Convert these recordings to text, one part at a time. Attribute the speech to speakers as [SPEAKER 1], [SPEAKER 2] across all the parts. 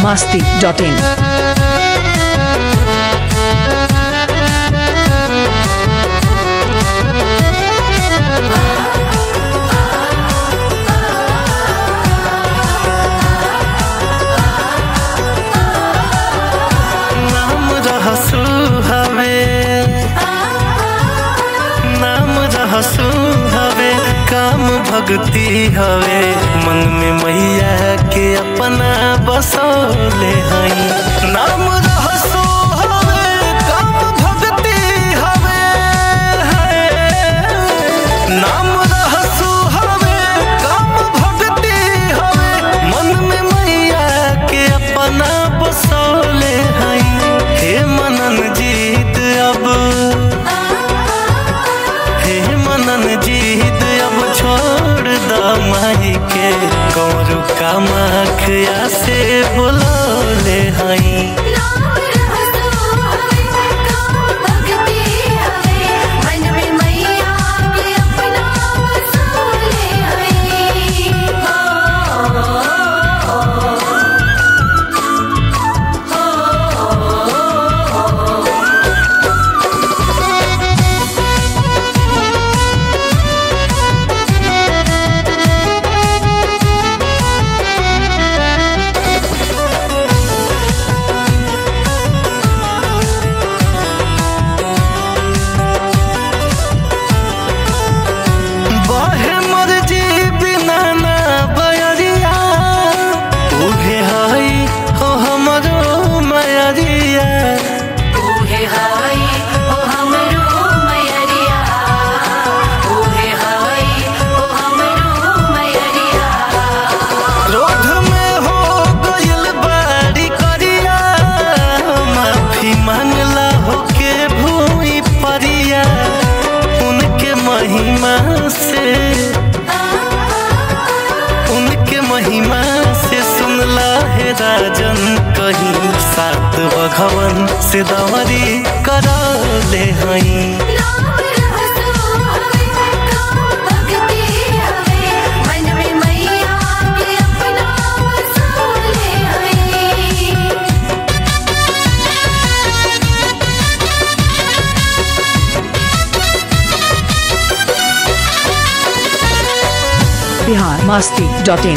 [SPEAKER 1] masti.in.
[SPEAKER 2] नाम रहसु हवे नाम रहसु हवे काम भक्ति हवे मन में मैया के अपना बसौले हई नाम रहसु हवे काम भक्ति हवे है। नाम रहसु हवे काम भक्ति हवे मन में मैया के अपना बसौले हई हे मनन जीत अब हे मनन जीत अब छोड़ द माई के कौरू का मखिया से बुलौले हई
[SPEAKER 3] नाम रहसु हवे काम भक्ति हवे मन में मैया के अपना बसोले हई
[SPEAKER 2] बहे मर्जी बिना ना बयरिया उहे हई हो हमरो मयरिया
[SPEAKER 3] ओहे हाय ओ हमरो मैरिया ओहे हाय ओ हमरो मैरिया
[SPEAKER 2] रोध में हो गइल बाड़ी करिया माफी मांगला होके भूमि परिया उनके महिमा से उनके महिमा से सुनला है राजन कहीं सात भगवन से दवरी करले हई
[SPEAKER 3] नाम रहसु हवे काम भक्ति हवे मन में मैया के अपना बसोले हई
[SPEAKER 1] Bihar masti.in.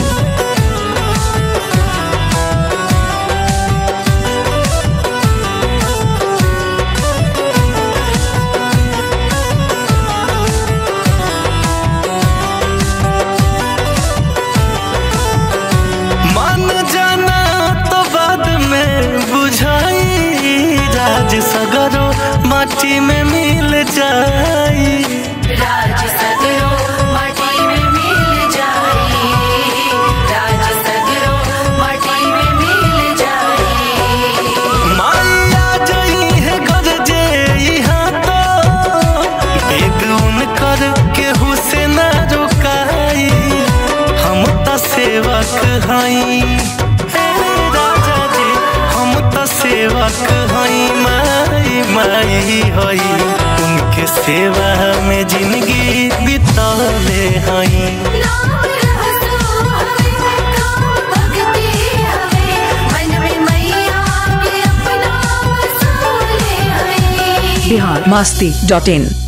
[SPEAKER 2] मान जाना तो बाद में बुझाई राज सगरो माटी में मिल जाई
[SPEAKER 3] राज सगरो माटी में मिल जाई राज सगरो माटी में मिल जाई
[SPEAKER 2] माया जई है घर जे यहाँ तो बेग उनकर केहू से ना रुकाई हम त सेवक हई हे राजा जी हम त सेवक हई माई माई हई उनके सेवा में जिंदगी बितौले हई
[SPEAKER 3] नाम रहसु हवे काम भक्ति हवे मन में मैया के अपना बसोले हई
[SPEAKER 1] Bihar masti.in.